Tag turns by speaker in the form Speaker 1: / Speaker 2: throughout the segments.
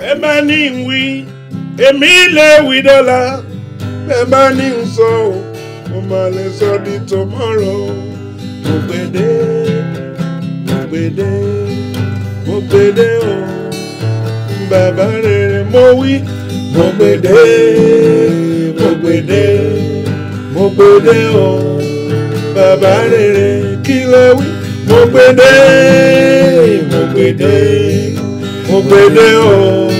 Speaker 1: ẹ bá ní ń wí èmi lè wí dọ́là ẹ bá ní ń sọ ọ́ mo máa lè sọ di tomorrow mo gbèdé mo gbèdé mo gbèdé o bàbá rere mo wí mo gbèdé mo gbèdé mo gbèdé o bàbá rere kí ló wí mo gbèdé mo gbèdé mo gbèdé o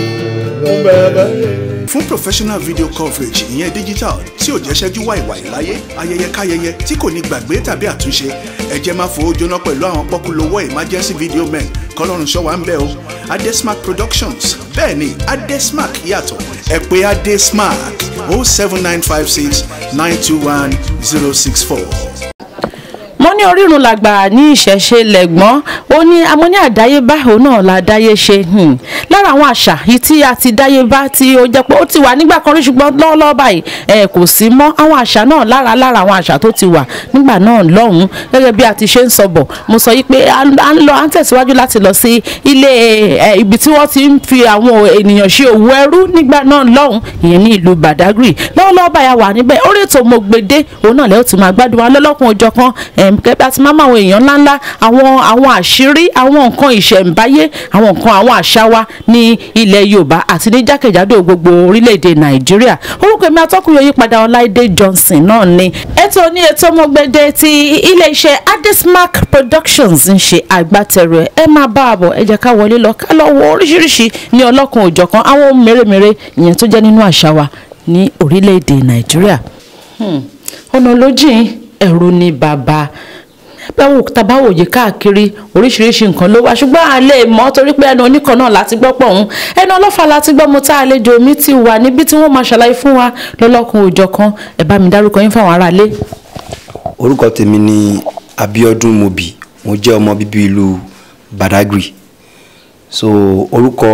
Speaker 1: bàbá rere.
Speaker 2: fún professional video coverage ìyẹn digital tí ò jẹ́ ṣẹ́jú wàìwàì láyé ayẹyẹ káyẹyẹ tí kò ní gbàgbé tàbí àtúnṣe ẹ jẹ́ máa fowó jóná pẹ̀lú àwọn pọ́kúlówó emergency video men kọ́lọ́run ṣọ́ wa ń bẹ̀ o adesmark productions bẹ́ẹ̀ ni adesmark yàtọ̀ ẹ pè adesmark o seven nine five six nine two one zero six four
Speaker 3: mo ní orírun làgbà ní ìṣẹ̀ṣe lẹ̀gbọ́n ó ní amọ́ ní àdáyébá òun náà la dáyé ṣe hmm. lára àwọn àṣà yìí tí a ti dáyébá tí ó jẹ́ pé ó ti wà nígbà kan rí ṣùgbọ́n lọ́wọ́lọ́wọ́ báyìí ẹ kò sí mọ́ àwọn àṣà náà lára lára àwọn àṣà tó ti wà nígbà náà lọ́hùn-ún gẹ́gẹ́ bí a ti ṣe ń sọ bọ̀ mo sọ yìí pé à ń lọ à ń tẹ̀síwájú láti lọ sí ilé ẹ ibi tí wọ́n ti ń fi àwọn ènìyàn ṣe òwò ẹrú nígbà náà lọ́hùn ìyẹn ní ìlú Badagry lọ́wọ́lọ́wọ́ báyìí a wà níbẹ̀ orí ètò mo gbèdé òun náà lẹ́yìn tó máa gbádùn wa lọ́lọ́kùn òjọ̀ kan kẹ́bí àti máma àwọn èèyàn ńláńlá àwọn àwọn àṣírí àwọn nǹkan ìṣẹ̀ǹbáyé àwọn nǹkan àwọn àṣà wa ní ilẹ̀ Yorùbá àti ní jákèjádò gbogbo orílẹ̀-èdè Nàìjíríà orúkọ èmi atọ́kùnrin Oyípadà Ọláìdé Johnson náà ni ètò ní ètò ọmọgbẹ́dẹ ti ilé-iṣẹ́ Adesmark Productions ń ṣe agbátẹrù ẹ̀ ẹ máa bá a bọ̀ ẹ jẹ́ ká wọlé lọ ká lọ wo oríṣiríṣi ní ọlọ́kan òjọ̀kan àwọn ohun mèremère ìyẹn tó jẹ́ nínú àṣà wa ní orílẹ̀-èdè Nàìjíríà ọ̀nà lójìn ẹ̀rù ni bàbá báwo tabawo yìí káàkiri oríṣiríṣi nǹkan ló wá ṣùgbọ́n a lè mọ̀ torí pé ẹnu oníkan náà láti gbọ́ pọ̀ ọ̀hún ẹnu ọlọ́fà láti gbọ́ mo tá àlejò mi ti wà níbi tí wọ́n máa ṣàlàyé fún wa lọ́lọ́kun òòjọ́ kan ẹ bá mi dárúkọ yín fáwọn aráalé.
Speaker 4: orúkọ tèmi ni Abíọ́dún Mobi mo jẹ́ ọmọ bíbí ìlú Badagry so orúkọ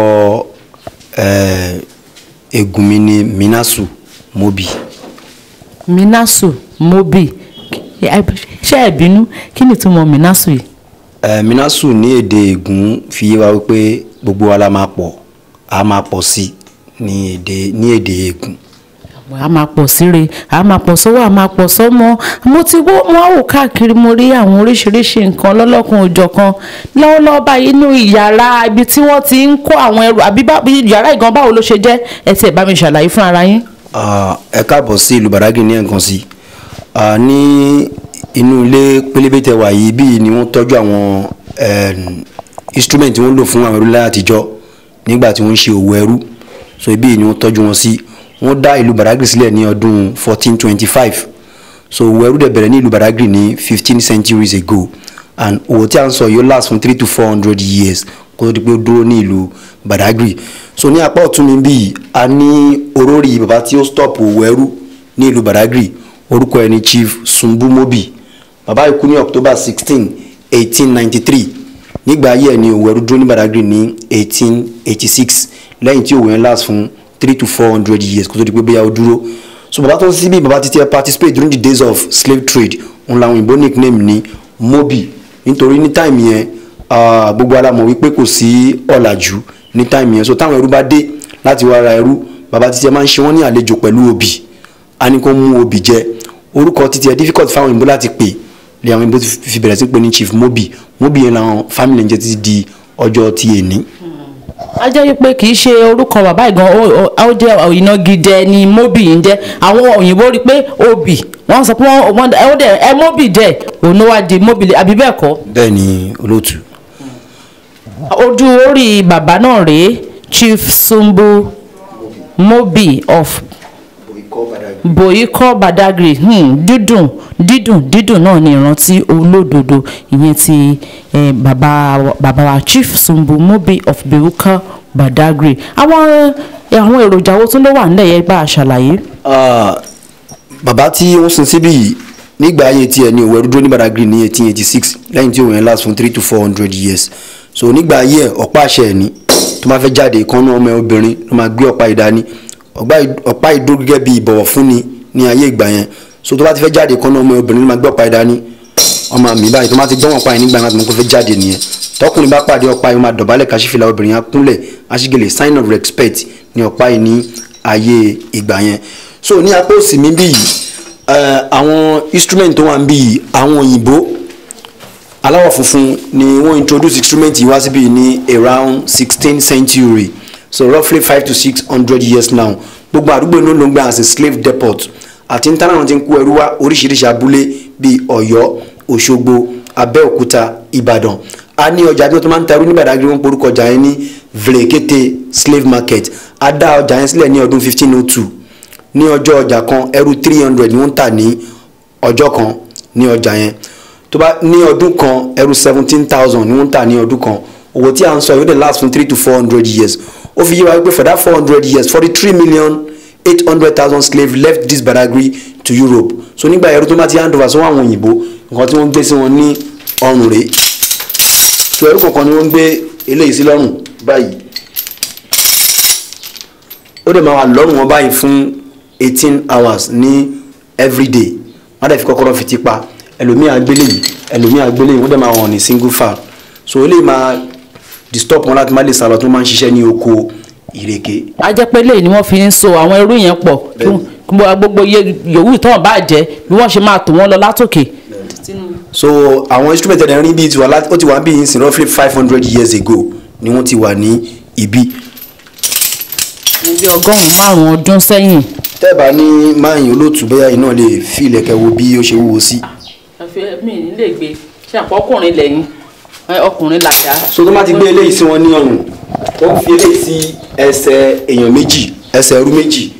Speaker 4: eégún mi ni Minasu Mobi.
Speaker 3: Minasu Mobi ṣé ẹ bínú kí ni ìtumọ̀ minasu yìí.
Speaker 4: ẹ minasu ní èdè ègún fi yé wa wípé gbogbo wa la máa pọ̀ a máa pọ̀ sí ní èdè ní èdè ègún.
Speaker 3: a máa pọ̀ síre a máa pọ̀ sọ́wọ́ a máa pọ̀ sọ́mọ mo ti wó wọn wò káàkiri mo rí àwọn oríṣiríṣi nǹkan lọ́lọ́kun òjọ̀kan lọ́wọ́lọ́wọ́ báyìí inú ìyàrá ibi tí wọ́n ti ń kó àwọn ẹrù àbí yàrá ìgan báwo ló ṣe jẹ́ ẹ ti ẹ̀ bá mi ṣàlàyé fún ara yín.
Speaker 4: ẹ káàbọ̀ sí ìlú Badagry ní ẹ̀ǹkan sí ní inú ilé pélébé tẹ wà yìí bíi ni wọ́n tọ́jú àwọn instrument tí wọ́n lò fún àwọn ẹrú láyé àtijọ́ nígbà tí wọ́n ń ṣe òwò ẹrú so ibi ni wọ́n tọ́jú wọn sí wọ́n dá ìlú Badagry sílẹ̀ ní ọdún 1425 so òwò ẹrú dẹ̀ bẹ̀rẹ̀ ní ìlú Badagry ní 15 centuries ago and òwò tí a ń sọ yóò last fún three to four hundred years kó tó di pé ó dúró ní ìlú Badagry so ní apá ọ̀tún mi bíi a ní orórì bàbá tí ó stop òwò ẹrú ní ìlú Badagry orúkọ ẹ̀ ní Chief Sumbu Mobi bàbá ikú ní october sixteen eighteen ninety three nígbà ayé ẹ̀ ní òwò ẹrú dúró ní Badagry ní eighteen eighty six lẹ́yìn tí òwò yẹn last fún three to four hundred years kó tó di pé bóyá ó dúró so bàbá tó ń síbí bàbá títí ẹ participate during the days of slave trade òun làwọn òyìnbó nickname ní Mobi nítorí ní time yẹn gbogbo ara mọ̀ wípé kò sí ọ̀làjú ní time yẹn so táwọn ẹrú bá dé láti wá ra ẹrú bàbá títí ẹ máa ń ṣe wọ́n ní àlejò pẹ̀lú obì á ní kó mú obì jẹ orúkọ títí ẹ difficult fáwọn òyìnbó láti pè lè àwọn ìbò fi bẹ̀rẹ̀ sí pé ní chief mobi mobi yẹn làwọn family ń jẹ́ títí di ọjọ́ ti èní.
Speaker 3: a jẹ́ wípé kì í ṣe orúkọ bàbá ìgan ó jẹ́ ìnagijẹ ni mobi ń jẹ́ àwọn òyìnbó rí i pé obì wọ́n sọ pé wọ́n ẹ ó dẹ̀ ẹ mobi jẹ́ òun ló wá di mobi àbí bẹ́ẹ̀ kọ́.
Speaker 4: bẹ́ẹ̀ ni olóòtú.
Speaker 3: ojú orí bàbá náà rèé chief sumbu mobi of Boyiko Badagry hmm, dídùn dídùn dídùn náà ni ìrántí olódodo ìyẹn ti eh, bàbá bàbá wa Chief Sumbu Mobi of Boyiko Badagry àwọn àwọn èròjà wo tún ló wà nílẹ̀ yẹn bá a ṣàlàyé.
Speaker 4: bàbá tí wọ́n sin síbí yìí nígbà ayé tiẹ̀ ní òwò ẹrú dúró ní Badagry ní eighteen eighty six lẹ́yìn tí òun yẹn last fún three to four hundred years so nígbà ayé ẹ̀ ọ̀pá àṣẹ ẹ̀ ní tó máa fẹ́ jáde ìkànnì ọmọ obìnrin ló máa gbé ọ̀pá ìdání ọ̀pá ìdó gẹ́gẹ́ bí ìbọ̀wọ̀ fúnni ní ayé ìgbà yẹn so tó bá ti fẹ́ jáde kan náà ọmọ obìnrin ló máa gbé ọ̀pá ìdání ọmọ mi báyìí tó bá ti gbọ́n ọ̀pá yẹn nígbà náà tó máa fẹ́ jáde nìyẹn tọkùnrin bá pàdé ọ̀pá yìí ó máa dọ̀bálẹ̀ káṣífìlà obìnrin á kúnlẹ̀ aṣígèlè sign of respect ní ọ̀pá yìí ní ayé ìgbà yẹn so ní apá òsì mi bí yìí eh, àwọn instrument tó wà ń bí yìí àwọn òyìnbó aláwọ̀ funfun ni wọ́n introduce instrument yìí wá síbí ní around sixteen century so roughly five to six hundred years now gbogbo àdúgbò inú ló ń gbà as a slave depot àti níta náà ti ń kó ẹrú wá oríṣiríṣi abúlé bíi ọ̀yọ́ òṣogbo abẹ́òkúta ìbàdàn a ní ọjà tí wọ́n tó máa ń ta ẹrú ní Badagry wọ́n porúkọ ọjà yẹn ní vlekete slave market a dá ọjà yẹn sílẹ̀ ní ọdún fifteen oh two ní ọjọ́ ọjà kan ẹrú three hundred ni wọ́n ń tà ní ọjọ́ kan ní ọjà yẹn tó bá ní ọdún kan ẹrú seventeen thousand ni wọ́n ń tà ní ọdún kan owó tí a ń sọ yóò dé last fún three to four hundred years ó fi yé wa pé for that four hundred years forty three million eight hundred thousand slaves left this Badagry to Europe so nígbà ẹrú tó bá ti hand over sọ́wọ́ àwọn òyìnbó nǹkan tí wọ́n gbé sí wọn ní ọrùn rèé so ẹrú kọ̀ọ̀kan ni wọ́n gbé eléyìí sí lọ́rùn báyìí ó dẹ̀ máa wà lọ́rùn wọn báyìí fún eighteen hours ní everyday wọ́n dẹ̀ fi kọ́kọ́rọ́ fi tipa ẹlòmíà gbélé yìí ẹlòmíà gbélé yìí wọ́n dẹ̀ máa wọ̀n ní single file so eléyìí máa disturb wọn láti má lè sálọ tó máa ń ṣiṣẹ́ ní oko ìrèké
Speaker 3: a jẹ́ pé lẹ́yìn ni wọ́n fi ń so àwọn ẹrú yẹn pọ̀ kí
Speaker 4: Bẹ́ẹ̀ni.
Speaker 3: wọ́n- gbogbo iye yòówù tán bá jẹ́ bí wọ́n ṣe máa tò wọ́n lọ látòkè.
Speaker 4: so àwọn instrument ẹ̀dẹ̀ rí bíi tiwa láti ó ti wà bíi sin roughly five hundred years ago ni wọ́n ti wà ní ibi.
Speaker 3: ní bí ọgọ́rùn-ún márùn-ún ọdún sẹ́yìn.
Speaker 4: tẹ́ẹ̀bà ní máyìn olóòtú bẹ́ẹ̀ iná lè fi ilẹ̀kẹ̀ wo bí ó ṣe wúwo sí.
Speaker 3: àfi mi ní lè gbé ṣe àpò ọkùnrin lẹ́yìn ọkùnrin làjà.
Speaker 4: so tó má ti gbé eléyìí sí wọn ní ọrùn ó ń fi eléyìí sí ẹsẹ̀ èèyàn méjì ẹsẹ̀ ẹrú méjì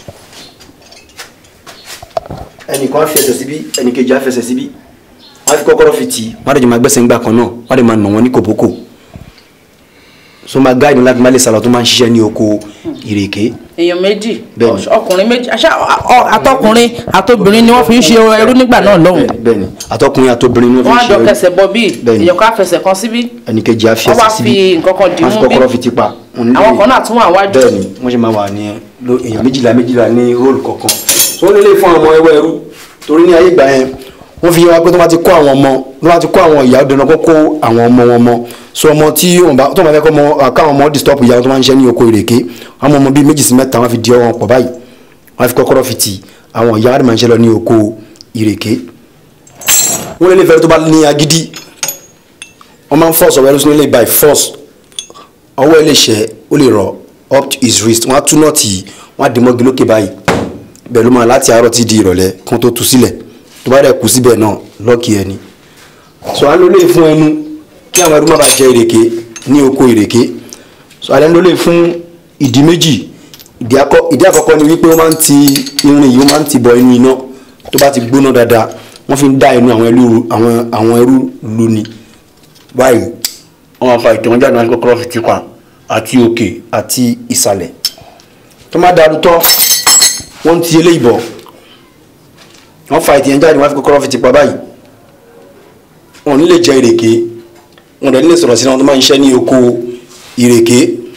Speaker 4: ẹnìkan á fi ẹsẹ̀ síbí ẹnìkejì á fi ẹsẹ̀ síbí wọ́n á fi kọ́kọ́rọ́ fi tì í wọ́n á dẹ̀ jẹ́ máa gbẹ́sẹ̀ ńgbà kan náà wọ́n á dẹ̀ máa nà wọ́n ní kòbókò so máa gáàdì láti má lè sàlọ̀ tó máa ń ṣiṣẹ́ ní oko ìrèké
Speaker 3: èèyàn méjì
Speaker 4: Bẹ́ẹ̀ni.
Speaker 3: ọkùnrin méjì àṣà ọ- àtọkùnrin àtobìnrin ni wọ́n fi ń ṣe ẹrú nígbà náà lọ́hùn.
Speaker 4: bẹ́ẹ̀ni bẹ́ẹ̀ni àtọkùnrin àtobìnrin ni wọ́n
Speaker 3: wọ́n á
Speaker 4: fi ń
Speaker 3: jọ
Speaker 4: ṣe
Speaker 3: kẹsẹ̀ bọ bíi
Speaker 4: Bẹ́ẹ̀ni.
Speaker 3: èèyàn ká fẹsẹ̀ kan síbí.
Speaker 4: ẹnìkejì á fi
Speaker 3: wọ́n wá
Speaker 4: ẹsẹ̀ síbí
Speaker 3: fi nǹkan kan dì
Speaker 4: wọ́n á fi
Speaker 3: mú bí.
Speaker 4: kọ́kọ́rọ́ fi tipa òun nílé
Speaker 3: àwọn kan náà tún wà wájú.
Speaker 4: bẹ́ẹ̀ni wọ́n ṣe máa wà ní lo èèyàn méjìlá méjìlá ní róòlù kọ̀ọ̀kan so wọ́n lè lè fún àwọn ọmọ ẹwẹ́ ẹrú torí ní ayé ìgbà yẹn wọ́n fi yé wa pé tó bá ti kó àwọn ọmọ tó bá ti kó àwọn ìyá dandan kó kó àwọn ọmọ wọn mọ so ọmọ tí wọ́n bá tó bá fẹ́ kọ́ ọmọ káwọn ọmọ disturb ìyá wọn tó máa ń ṣe ní oko ìrèké àwọn ọmọ bíi méjì sí mẹ́ta wọ́n fi di ọwọ́ wọn pọ̀ báyìí wọ́n fi kọ́kọ́rọ́ fi tì àwọn ìyá wọn máa ń ṣe lọ ní oko ìrèké wọ́n lè lè fẹ́ tó bá ní agídí wọ́n máa ń force ọ̀wẹ́rú sínú ilé by force ọwọ́ ẹ lè ṣẹ́ ó lè rọ up to his wrist wọ́n á tú nọ́ọ̀tì yìí wọ́n á dì mọ́gi lókè báyìí bẹ́ẹ̀ ló máa láti àárọ̀ tí di ìrọ̀lẹ́ kán tó tú sílẹ̀ tó bá dẹ̀ kú síbẹ̀ náà lọ́ọ̀kì ẹni. sọ alẹ́ ló lè fún ẹnu kí àwọn ẹrú má bàa jẹ ìrèké ní oko ìrèké sọ alẹ́ ló lè fún ìdí méjì ìdí akọ- ìdí àkọ́kọ́ ni wípé wọ́n máa ń ti irin yìí wọ́n máa ń ti bọ inú iná tó bá ti gbóná dáadáa wọ́n fi ń dá inú àwọn ẹrú àwọn àwọn ẹrú lu ni báyìí wọ́n máa fa ìtàn jáde wọn kọ́kọ́rọ́ fi tipa àti òkè àti ìsàlẹ̀ tó má dàrú tán wọ́n ti eléyìí bọ̀ wọ́n fa ìtàn jáde wọn fi kọ́kọ́rọ́ fi tipa báyìí wọn ò ní lè jẹ ìrèké wọn ò dẹ̀ ní lè sọ̀rọ̀ sí wọn tó máa ń ṣiṣẹ́ ní oko ìrèké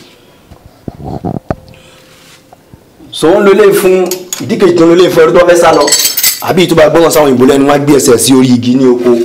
Speaker 4: so wọ́n lo eléyìí fún ìdíkejì tó ń lo eléyìí fún ẹrú tó fẹ́ sá lọ àbí ìtúbà gbọ́dọ̀ sáwọn ìbò lẹ́nu wọn á gbé ẹsẹ̀ sí orí igi ní oko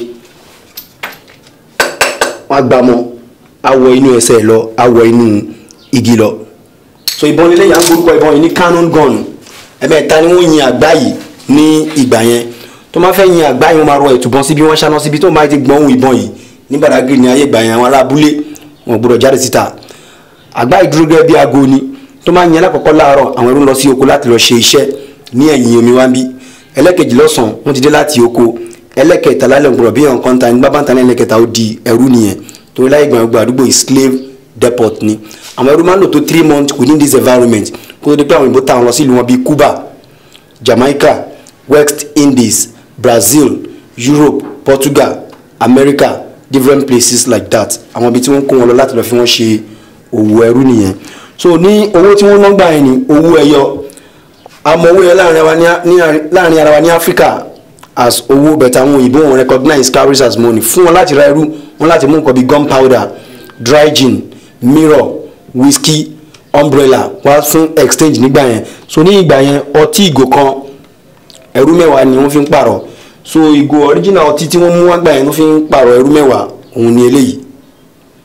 Speaker 4: wọn á gbà mọ awọ inú ẹsẹ̀ lọ awọ inú igi lọ so ìbọn lílé yà ń gbórúkọ ìbọn yìí ní cannon gun ẹ̀mẹ́ta ni wọ́n yin àgbá yìí ní ìgbà yẹn tó máa fẹ́ yin àgbá yìí wọ́n máa rọ ẹ̀tùbọn síbi wọ́n ṣáná síbi tó máa ti gbọ́n ohun ìbọn yìí ní Badagry ní ayé ìgbà yẹn àwọn ará abúlé wọn gbọ́dọ̀ jáde síta àgbá yìí dúró gẹ́gẹ́ bí aago ni tó máa yin alákọ̀ọ́kọ́ láàárọ̀ àwọn ẹrú lọ sí oko láti lọ ṣe iṣẹ́ ní ẹ̀yìn omi wá ń bí ẹlẹ́kejì lọ́sàn-án wọ́n ti dé láti oko ẹlẹ́kẹta lálẹ́ ògbọ̀rọ̀ bí nǹkan ta ní bábá ń ta ní ẹlẹ́kẹta ó di ẹrú nìyẹn torí láyé ìgbà gbogbo àdúgbò yìí slave depot ni àwọn ẹrú máa ń lò tó three months within this environment kó tó di pé àwọn òyìnbó táwọn lọ sí ìlú wọn bíi Cuba Jamaica West Indies Brazil Europe Portugal America different places like that àwọn ibi tí wọ́n kó wọn lọ láti lọ fi wọ́n ṣe òwò ẹrú nìyẹn so ní owó tí wọ́n ná gbà yẹn ni owó ẹyọ àmọ́ owó yẹn láàrin ara wa ní ní- láàrin ara wa ní Africa as owó bẹ̀tẹ̀ àwọn òyìnbó wọn recognize calories as money fún wọn láti ra irú wọn láti mú nǹkan bíi gunpowder dry gin mirror whisky umbrella wá fún exchange nígbà yẹn so ní ìgbà yẹn ọtí ìgò kan ẹrú mẹ́wàá ni wọ́n fi ń pààrọ̀ so ìgò original ọtí tí wọ́n mú wá gbà yẹn ló fi ń pààrọ̀ ẹrú mẹ́wàá òun ni eléyìí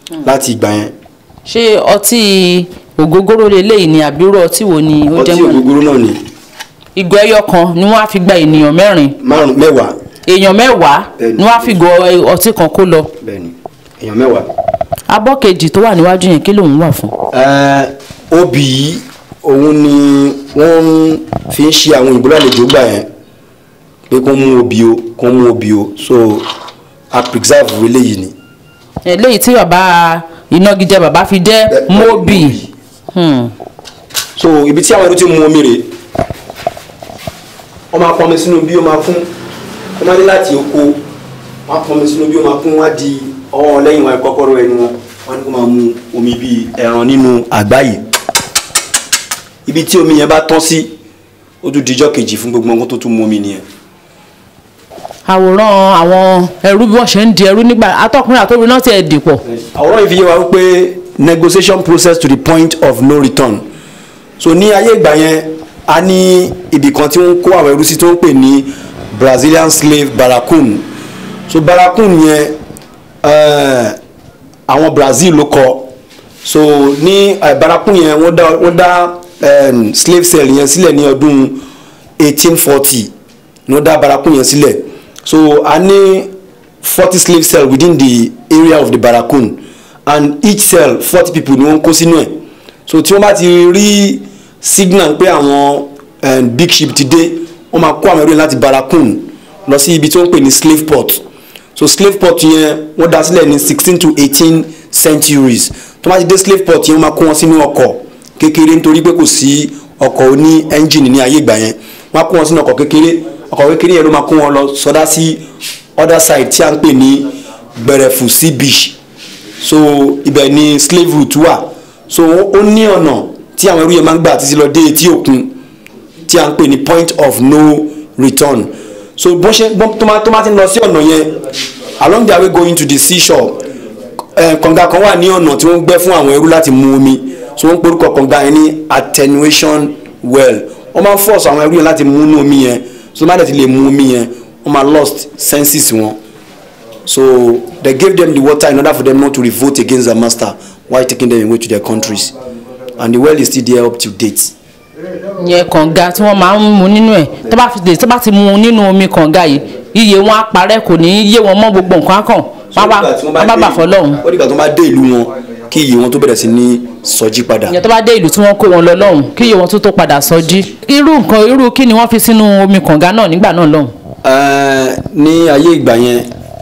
Speaker 4: láti ìgbà yẹn
Speaker 3: ṣé ọtí ògógóró leléyìí ni àbírò ọtí wo ni ó
Speaker 4: ọtí
Speaker 3: jẹ́ mọ́
Speaker 4: ògógóró náà ni
Speaker 3: ìgò ẹyọ kan ni wọ́n á fi gba ènìyàn mẹ́rin
Speaker 4: márùn mẹ́wàá
Speaker 3: èèyàn mẹ́wàá
Speaker 4: Bẹ́ẹ̀ni.
Speaker 3: ni wọ́n á fi gò ọtí kan kó lọ
Speaker 4: bẹ́ẹ̀ni èèyàn mẹ́wàá.
Speaker 3: abọ́ kejì tó wà níwájú yẹn kí lòun wà fún.
Speaker 4: Ẹ, obì yìí òun ni wọ́n fi ń ṣe àwọn òyìnbó lálejò gbà yẹn pé kó mú obì o kó mú obì o so a preserve eléyìí ni.
Speaker 3: eléyìí tí bàbá ìnagijẹ bàbá fi jẹ́
Speaker 4: Bẹ́ẹ̀-
Speaker 3: mobi Hmm.
Speaker 4: so ibi tí àwọn ẹrú ti mú omi rè wọ́n máa pọnmi sínú bí ó máa kún wọ́n máa ní láti oko wọ́n á pọnmi sínú bí ó máa kún wọ́n á di ọwọ́ lẹ́yìn wọn kọ́kọ́rọ́ ẹnu wọn wọ́n á ní kó máa mu omi bíi ẹran nínú àgbáyé ibi tí omi yẹn bá tán sí ó tún dijọ́ kejì fún gbogbo ọkùnrin tó tún mú omi nìyẹn.
Speaker 3: àwòrán àwọn ẹrú bí wọ́n ṣe ń di ẹrú nígbà atọ́kùnrin àtòbí náà ti ẹ̀ dìpọ̀
Speaker 4: àwòrán yìí fi yé wa wípé negotiation process to the point of no return so ní ayé ìgbà yẹn a ní ibì kan tí wọ́n kó àwọn ẹrú sí tó ń pè ní brazilian slave barracoon so barracoon yẹn eh, àwọn brazil ló kọ so ní eh, barracoon yẹn wọ́n dá wọ́n dá eh, slave cell yẹn sílẹ̀ ní ọdún 1840 ní wọ́n dá barracoon yẹn sílẹ̀ so a ní forty slave cell within the area of the barracoon and each cell forty people ni wọ́n kó sínú ẹ̀ so tí wọ́n bá ti rí signal pé àwọn eh, big ship ti dé wọ́n máa kó àwọn ẹrú yẹn láti barracoon lọ sí ibi tí wọ́n ń pè ní slave port so slave port yẹn wọ́n dá sílẹ̀ ní sixteen to eighteen centuries tó bá ti dé slave port yẹn wọ́n máa kó wọn sínú ọkọ̀ kékeré nítorí pé kò sí ọkọ̀ oní ẹ́ńjìnì ní ayé ìgbà yẹn wọ́n á kó wọn sínú ọkọ̀ kékeré ọkọ̀ kékeré yẹn ló máa kó wọn lọ sọdá sí other side tí a ń pè ní gbẹrẹfù sea beach so ibẹ̀ ni slave route wà so ó ní ọ̀nà tí àwọn ẹrú yẹn máa ń gbà títí lọ dé etí òkun tí a ń pè ní point of no return so bó ṣe bó tó máa tó máa ti lọ sí ọ̀nà yẹn along their way going to the seashore eh, kànga kan wà ní ọ̀nà tí wọ́n gbẹ́ fún àwọn ẹrú láti mu omi so wọ́n porúkọ kànga yẹn ní attenuation well wọ́n máa ń force àwọn ẹrú yẹn láti mu inú omi yẹn so má dẹ̀ ti lè mu omi yẹn wọ́n máa lost senses wọn so they gave them the water in order for them not to revolt against their master while taking them away to their countries and the well is still there up to date.
Speaker 3: yẹn kànga tí wọ́n máa ń mu nínú ẹ̀ tó bá fi lè tó bá ti mu nínú omi kànga yìí iye wọn á parẹ́ kò ní í yé wọn mọ́ gbogbo nǹkan á kàn wọ́n bá wọ́n bá bà fọlọ́hún
Speaker 4: ó dìgbà tó bá dé ìlú wọn kí iye wọn tó bẹ̀rẹ̀ sí ní sọjí padà.
Speaker 3: ìyẹn tó bá dé ìlú tí wọ́n kó wọn lọ lọ́hùn kí iye wọn tó tó padà sọjí irú nǹkan irú kí ni wọ́n fi sínú omi kànga náà nígbà náà lọ́hùn.
Speaker 4: Eh, ní ayé ìgbà yẹn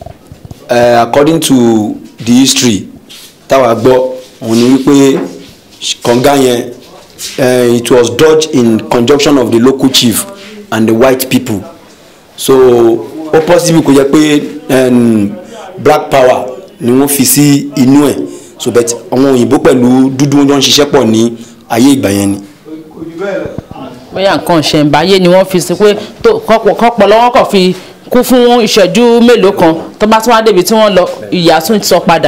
Speaker 4: eh, according to the history táwa gbọ́ òun ni wípé kànga yẹn eh, it was dug in conjunction of the local chief and the white people so ó possible kó jẹ́ pé um, black power ni wọ́n fi sí inú ẹ̀ so but àwọn òyìnbó pẹ̀lú dúdú wọn jọ ń ṣiṣẹ́ pọ̀ ní ayé ìgbà yẹn ni.
Speaker 3: bóyá nǹkan ṣẹ̀ǹbáyé ni wọ́n fi sí pé tó kọ́pọ̀ lọ́wọ́ kàn fi kú fún ìṣẹ́jú mélòó kan tó bá tún wá débi tí wọ́n lọ ìyá tún sọ padà.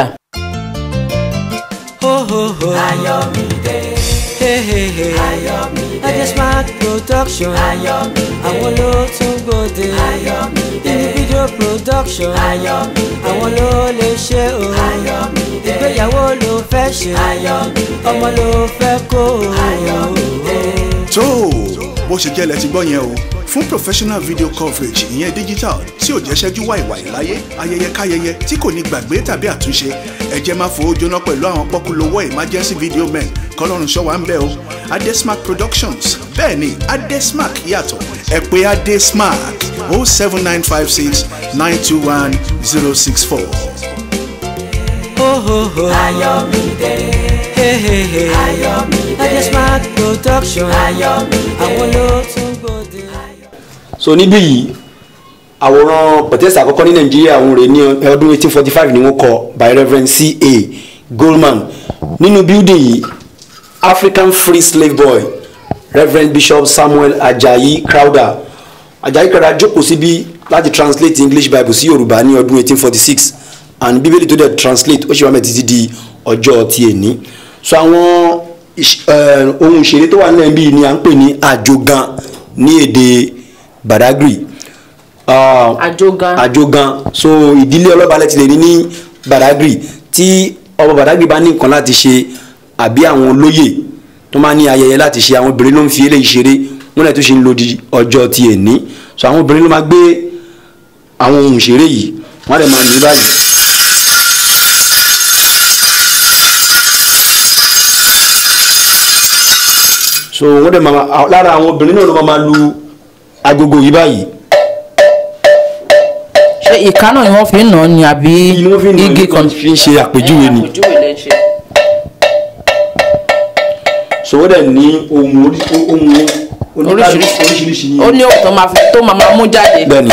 Speaker 5: Ayọ̀mídé. Ayọ̀mídé. Adesmark production. Ayọ̀mídé. Àwọn ló tún gbòde. Ayọ̀mídé. Individual production. Ayọ̀mídé. Àwọn ló lè ṣe o. Ayọ̀mídé. Ìgbéyàwó ló fẹ́ ṣe. Ayọ̀mídé. Ọmọ ló fẹ́ kó o. Ayọ̀mídé.
Speaker 2: tó bó ṣe jẹ́ lẹ ti gbọ́ yẹn o fún professional video coverage ìyẹn digital tí ò jẹ́ ṣẹ́jú wàìwàì láyé ayẹyẹ káyẹyẹ tí kò ní gbàgbé tàbí àtúnṣe ẹ jẹ́ máa fowó jóná pẹ̀lú àwọn pọ́kúlówó emergency video men kọ́lọ́run ṣọ́ wa ń bẹ̀ o adesmark productions bẹ́ẹ̀ ni adesmark yàtọ̀ ẹ pè adesmark o seven nine five six nine two one zero six four.
Speaker 5: Ayọ̀mídé. Ayọ̀mídé. Adesmark production. Ayọ̀mídé. Àwọn ló tún gbòde.
Speaker 4: so níbí yìí àwòrán pẹ̀tẹ́sì àkọ́kọ́ ní nàìjíríà òun rè ní ọdún 1845 ni wọ́n kọ by reverend ca goldman nínú building yìí african free slave boy reverend bishop samuel ajayi crowder ajayi crowder jókòó síbí láti translate english bible sí yorùbá ní ọdún 1846 and bíbélì tó dẹ̀ translate ó ṣe wá mẹ́ títí di ọjọ́ ti èní so àwọn ìṣ- eh, ohun ìṣeré tó wà nílẹ̀ bíi ni à ń pè ní àjogán ní èdè badagry uh,
Speaker 3: Àjogán.
Speaker 4: àjogán so ìdílé ọlọ́balẹ̀ ti lè ní ní badagry tí ọba Badagry bá ní nǹkan láti ṣe àbí àwọn olóyè tó máa ní ayẹyẹ láti ṣe àwọn obìnrin ló ń fi eléyìí ṣeré wọn lè tó ṣe ń lo di ọjọ́ ti èní so àwọn obìnrin ló máa gbé àwọn ohun ìṣeré yìí wọn lè máa ní báyìí. so wọn dẹ̀ máa lára àwọn obìnrin náà ló máa máa lu agogo yìí báyìí
Speaker 3: ṣé ìka náà ni wọ́n fi ń nà án ni àbí
Speaker 4: ni wọ́n fi ń
Speaker 3: igi kan
Speaker 4: fi ń ṣe àpèjúwe ni
Speaker 3: àpèjúwe lẹ́ ń ṣe.
Speaker 4: so wọ́n dẹ̀ ní ohun orí ohun
Speaker 3: Oríṣiríṣi.
Speaker 4: oríṣiríṣi
Speaker 3: ó ní òótọ́ máa fi tó máa máa mú jáde.
Speaker 4: bẹ́ẹ̀ ni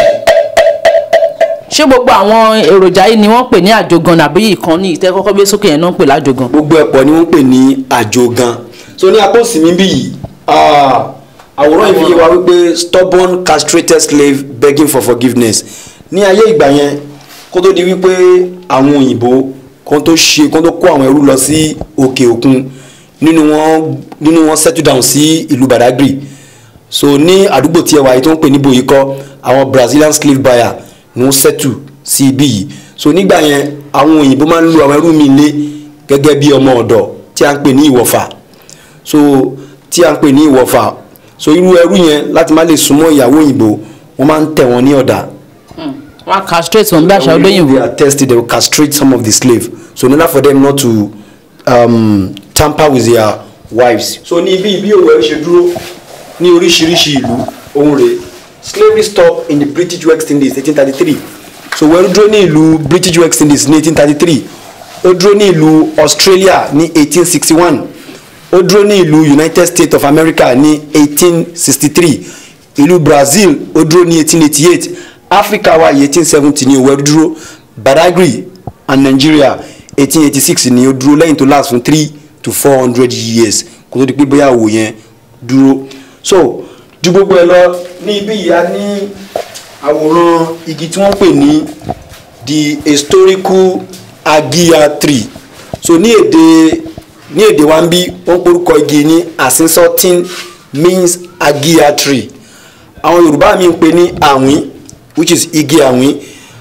Speaker 3: ṣé gbogbo àwọn èròjà yìí ni wọ́n pè ní àjogàn àbí ìkànnì ìtẹ́ kọ́kọ́ gbé sókè yẹn náà ń pè lájogàn.
Speaker 4: gbogbo ẹ̀pọ̀ ni wọ́n pè ní àjògan so ní apá òsì mi bí yìí ah, àwòrán yìí fi yé wa wípé stubborn castrated slave begging for forgiveness ní ayé ìgbà yẹn kó tó di wípé àwọn òyìnbó kó tó ṣe kó tó kó àwọn ẹrú lọ sí òkè òkun nínú wọn nínú wọn settle down sí ìlú Badagry so ní àdúgbò tí ẹ wà yìí tó ń pè ní boyikọ àwọn Brazilian slave buyer ni wọ́n settle sí ibí yìí so nígbà yẹn àwọn òyìnbó máa ń lu àwọn ẹrú mi lé gẹ́gẹ́ bí ọmọ ọ̀dọ̀ tí a ń pè ní ìwọ̀fà so tí a ń pè ní ìwọ̀fà so irú ẹrú yẹn láti má lè súnmọ́ ìyàwó òyìnbó wọ́n máa ń tẹ̀ wọ́n ní ọ̀dà
Speaker 3: wọ́n á castrate wọn bí àṣà
Speaker 4: they
Speaker 3: olóyìnbó.
Speaker 4: are tested they will castrate some of the slave so in order for them not to um, tamper with their wives. so ní ibi ibi òwò ẹ ṣe dúró ní oríṣiríṣi ìlú ohun rẹ̀ slavery stopped in the British West Indies eighteen thirty three so wẹ́rú dúró ní ìlú British West Indies ní eighteen thirty three ó dúró ní ìlú Australia ní eighteen sixty one ó dúró ní ìlú United States of America ní eighteen sixty three ìlú Brazil ó dúró ní eighteen eighty eight Africa wà yìí eighteen seventy ní òwẹ́rú dúró Badagry and Nigeria eighteen eighty six ni ó dúró lẹ́yìn tó last fún three to four hundred years kó tó di pé bóyá òwò yẹn dúró so ju gbogbo ẹ lọ ní ibi yìí a ní àwòrán igi tí wọ́n pè ní the historical agia tree so ní èdè ní èdè wa ń bí wọ́n porúkọ igi ní asinsotin means agia tree àwọn Yorùbá mi ń pè ní àwín which is igi àwín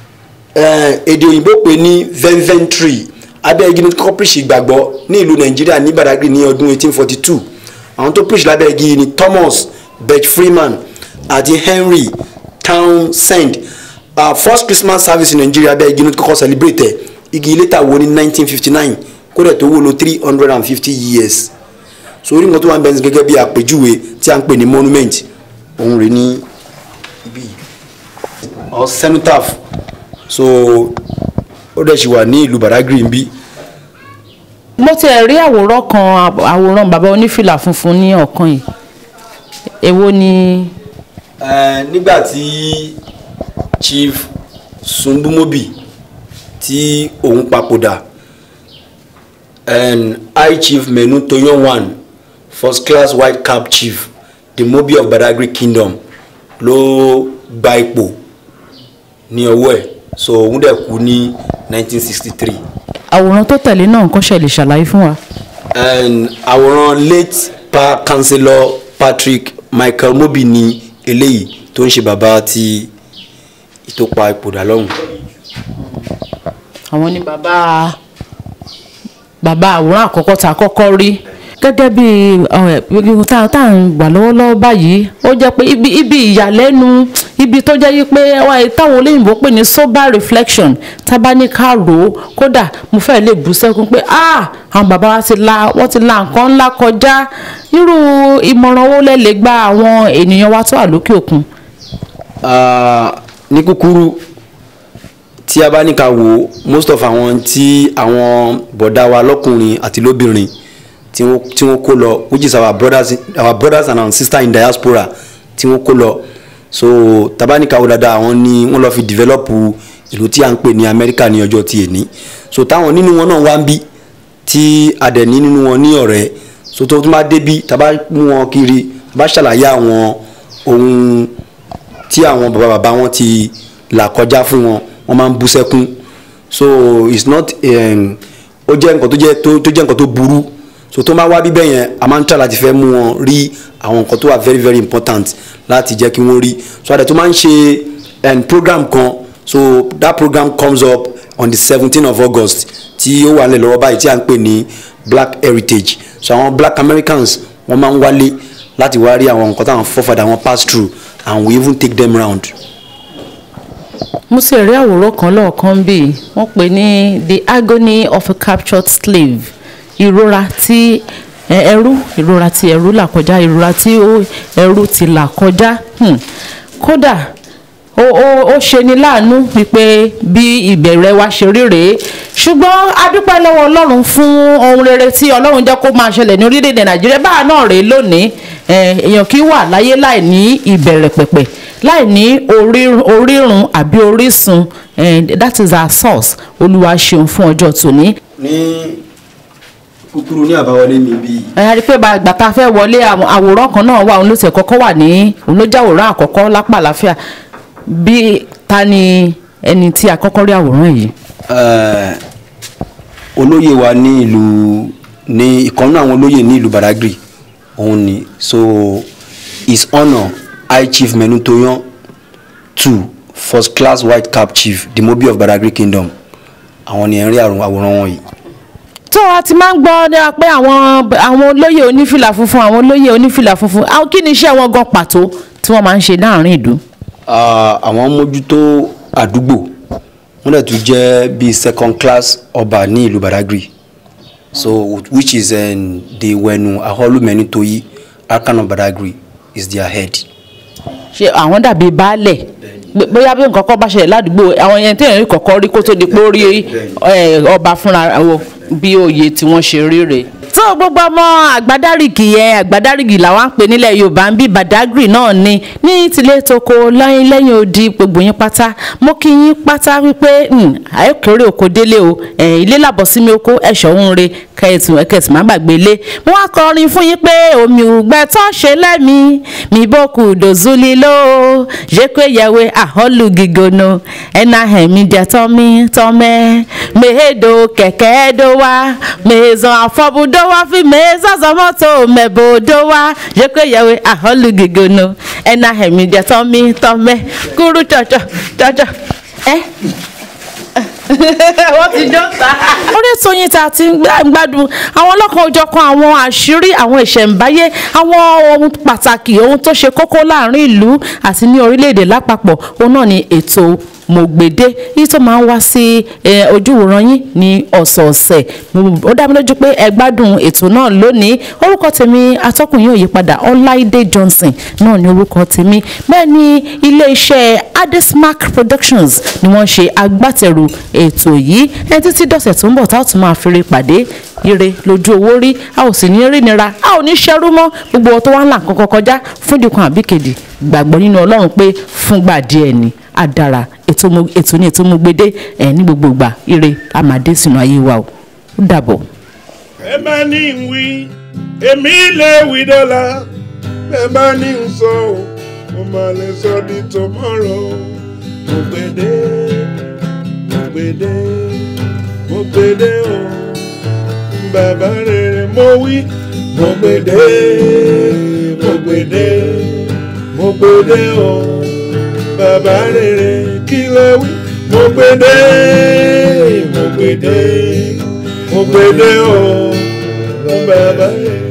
Speaker 4: eh, èdè òyìnbó pè ní venven tree abẹ́ igi ní kọ́kọ́ preach ìgbàgbọ́ ní ìlú Nàìjíríà ní Badagry ní ọdún 1842 àwọn tó preach lábẹ́ igi ni Thomas Birch Freeman àti Henry Townsend uh, first Christmas service in Nigeria abẹ́ igi ní kọ́kọ́ celebrate ẹ̀ igi later wo ní 1959 kó dẹ̀ tó wó lò 350 years so orí nǹkan tó wà ń bẹ́ẹ̀ gẹ́gẹ́ bí àpèjúwe tí a ń pè ní monument òun rè ní ibi yìí or cenotaph so ó dẹ̀ ṣì wà ní ìlú Badagry ń bí
Speaker 3: mo ti rí àwòrán kan àb- àwòrán bàbá onífìlà funfun ní ọ̀kan yìí èwo ni
Speaker 4: Eh, nígbà tí Chief Sunbumobi tí òun papòdà and High Chief Menu Toyonwan first class white cap chief the Mobi of Badagry Kingdom ló gba ipò ní ọwọ́ ẹ̀ so òun dẹ̀ kú ní 1963
Speaker 3: àwòrán tó tẹ̀lé náà nǹkan ṣe lè ṣàlàyé fún wa.
Speaker 4: and àwòrán late pa councillor Patrick Michael Mobi ni eléyìí tó ń ṣe bàbá ti ìtòpa ìpòdà lọ́hùn.
Speaker 3: àwọn ni bàbá bàbá àwòrán àkọ́kọ́ tá a kọ́kọ́ rí gẹ́gẹ́ bí ẹ̀ tá tá à ń gbà lọ́wọ́lọ́wọ́ báyìí ó jẹ́ pé ibi ibi ìyàlẹ́nu ibi tó jẹ́ yí pé wá- táwọn olóyìnbó pè ní sober reflection tá a bá ní ká rò ó kódà mo fẹ́ lè bú sẹ́kún pé ah àwọn bàbá wa ti la wọ́n ti la nǹkan ńlá kọjá irú ìmọ̀ràn wo lẹ lè gba àwọn ènìyàn wa tó wà lókè òkun.
Speaker 4: Ah, ní kúkúrú tí a bá ní ká wò ó most of àwọn tí àwọn bọ̀dá wa lọ́kùnrin àti lóbìnrin tí wọ́n tí wọ́n kó lọ which is our brothers our brothers and our sisters in diaspora tí wọ́n kó lọ so tabanika wo dáadáa àwọn ni wọ́n lọ fi develop ìlú tí a ń pè ní Amẹ́ríkà ní ọjọ́ tí èní so táwọn nínú wọn náà wá ń bí tí a dẹ̀ ní nínú wọn ní ọ̀rẹ́ so tó tún bá débi tàbá mú wọn kiri bá ṣàlàyé àwọn ohun tí àwọn bàbá bàbá wọn ti là kọjá fún wọn wọn máa ń bú sẹ́kún so it's not um, ó jẹ́ nǹkan tó jẹ́ tó tó jẹ́ nǹkan tó burú so tó máa wá bíbẹ̀ yẹn a máa ń try láti fẹ́ mú wọn rí àwọn nǹkan tó wà very very important láti jẹ́ kí wọ́n rí so àdẹ tó máa ń ṣe um, program kan so that program comes up on the seventeen of august tí ó wà nílẹ̀ lọ́wọ́ báyìí tí à ń pè ní black heritage so àwọn black americans wọ́n máa ń wálé láti wá rí àwọn nǹkan táwọn forefather wọn pass through and we even take them round.
Speaker 3: mo sì rí àwòrán kan lọ́ọ̀kan bí wọ́n pè ní the agony of a captured slave ìrora tí ẹ- ẹrú ìrora tí ẹrú là kọjá ìrora tí ó- ẹrú ti là kọjá Hmm. kódà ó ó ó ṣeni láàánú wípé bí ìbẹ̀rẹ̀ wa ṣe rí rèé ṣùgbọ́n a dúpẹ́ lọ́wọ́ ọlọ́run fún ohun rere tí ọlọ́run jẹ́ kó máa ṣẹlẹ̀ ní orílẹ̀-èdè nàìjíríà báà náà rèé lónìí Eh, èèyàn kì í wà láyé láì ní ìbẹ̀rẹ̀ pẹ̀pẹ̀ láì ní orí- orírun àbí orísun Eh, that is our source olúwa ṣeun fún ọjọ́ tòní
Speaker 4: ní kúkúrú ní àbáwọlé mi bíi
Speaker 3: ẹ a rí i pé bá- gbà tá a fẹ́ wọlé àwọn àwòrán kan náà wà òun ló ti kọ́kọ́ wà ní òun ló jẹ́ àwòrán àkọ́kọ́ lápá àlàáfíà bí ta ni ẹni tí a kọ́kọ́ rí àwòrán yìí.
Speaker 4: Eh, olóyè wa ní ìlú ní ìkànnì àwọn olóyè ní ìlú badagry òun ni so his honour high chief menutoyan two first class white cap chief the mobi of badagry kingdom àwọn ni ẹ̀ ń rí àrùn àwòrán wọn yìí.
Speaker 3: tó a ti máa ń gbọ́ ní pé àwọn àwọn olóyè onífìlà funfun àwọn olóyè onífìlà funfun àwọn kí ni iṣẹ́ wọn gan pàtó tí wọ́n máa ń ṣe láàrin ìlú.
Speaker 4: Ah, àwọn mójútó àdúgbò wọ́n dẹ̀ tún jẹ́ bíi second class ọba ní ìlú badagry so which is um, the wẹnu aholu menutoyi arkan of badagry is their head.
Speaker 3: ṣe àwọn dàbí baálẹ̀ Bó- bóyá bí nǹkan kan bá ṣẹlẹ̀ ládùúgbò àwọn yẹn tí èèyàn kọ̀ọ̀kan rí kó tó di pé ó rí ẹ, ọba fúnra wọn bí oyè tí wọ́n ṣe rí rèé. tó gbogbo ọmọ àgbádárìgì yẹn àgbádárìgì làwọn ń pè nílẹ̀ yorùbá ń bí badagry náà ni ní tilé toko lẹ́yìn lẹ́yìn odi gbogbo yín pátá mo kí yín pátá wípé hmm, àìkéré oko délé o ẹ̀, ilé làbọ̀ sí mi oko ẹ̀ṣọ́ ń re kẹ́ẹ̀tù ẹ̀kẹ́tù má gbàgbé lé mo wá kọrin fún yín pé omi ògbẹ́ tó ṣe lẹ́mi mi bókù dòzúlì ló jẹ́pẹ́ yẹ̀wé àhọ́lù gígónó ẹ̀nà ẹ̀mí jẹ́ tọ́mí tọ́mẹ́ mèhédò kẹ̀kẹ́ dó wá mèzàn àfọ́bùdó wá fi mèzàn sọmọ́tò mẹ́bòdó wá jẹ́pẹ́ yẹ̀wé àhọ́lù gígónó ẹ̀nà ẹ̀mí jẹ́ tọ́mí tọ́mẹ́ kúrú jọjọ jọjọ ẹ́ wọ́n ti jọ́ ta. orí ètò yín tá a ti ń gbá- gbádùn àwọn ọlọ́kan òjọ̀kan àwọn àṣírí àwọn ìṣẹ̀ǹbáyé àwọn ohun pàtàkì ohun tó ṣe kókó láàrin ìlú àti ní orílẹ̀-èdè lápapọ̀ òun náà ni ètò mògbèdé yìí tó máa ń wá sí eh, ojúwòran yín ní ọ̀sọ̀ọ̀sẹ̀ Mo- ó dá mi lójú pé ẹ gbádùn ètò náà lónìí orúkọ tèmi atọ́kùn yóò yí padà ọláìdé johnson náà ni orúkọ tèmi bẹ́ẹ̀ ni ilé-iṣẹ́ adesmark productions ni wọ́n ṣe agbátẹrù ètò yìí ẹ títí dọ̀sẹ̀ tó ń bọ̀ tá a tún máa fèrè pàdé ire lójú owó rí a ò sì ní rí nira a ò ní ṣẹrú mọ́ gbogbo ọtọ́ wa ń là kankan kọjá fún ìdíkan àbíkejì gbàgbọ́ nínú ọlọ́run pé fúngbà díẹ̀ ni a dára ètò mo- ètò ní ètò mo gbédé ẹ̀ ní gbogbo ìgbà ire a máa dé sínú ayé wa o ó dàbọ̀.
Speaker 1: ẹ bá ní ń wí èmi lè wí dọ́là ẹ bá ní ń sọ ò mo máa lè sọ di tomorrow mo gbèdé mo gbèdé mo gbèdé o bàbá rere mo wí mo gbèdé mo gbèdé mo gbèdé o bàbá rere kí lè wí mo gbèdé mo gbèdé mo gbèdé o bàbá rere.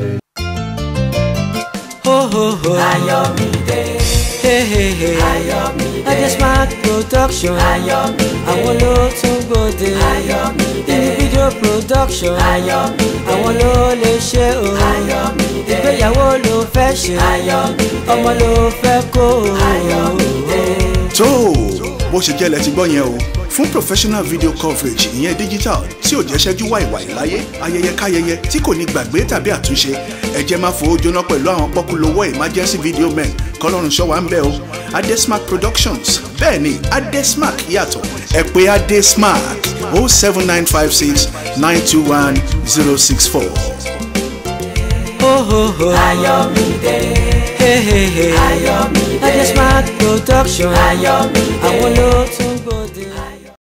Speaker 5: Ho ho ho. Ayọ̀mídé. Hey hey hey. Ayọ̀mídé. Adesmark production. Ayọ̀mídé. Àwọn ló tún gbòde. Ayọ̀mídé. Individual production. Ayọ̀mídé. Àwọn ló lè ṣe o. Ayọ̀mídé. Ìgbéyàwó ló fẹ́ ṣe. Ayọ̀mídé. Ọmọ ló fẹ́ kó o. Ayọ̀mídé.
Speaker 2: tó o bó ṣe jẹ́ lẹ ti gbọ́ yẹn o fún professional video coverage ìyẹn digital tí ò jẹ́ ṣẹ́jú wàìwàì láyé ayẹyẹ káyẹyẹ tí kò ní gbàgbé tàbí àtúnṣe ẹ jẹ́ máa fowó jóná pẹ̀lú àwọn pọ́kúlówó emergency video men kọ́lọ́run ṣọ́ wa ń bẹ̀ o adesmark productions bẹ́ẹ̀ ni adesmark yàtọ̀ ẹ pè adesmark o seven nine five six nine two one zero six four.
Speaker 5: Ho ho ho. Ayọ̀mídé. Hey hey hey. Ayọ̀mídé. Adesmark production. Ayọ̀mídé. Àwọn ló tún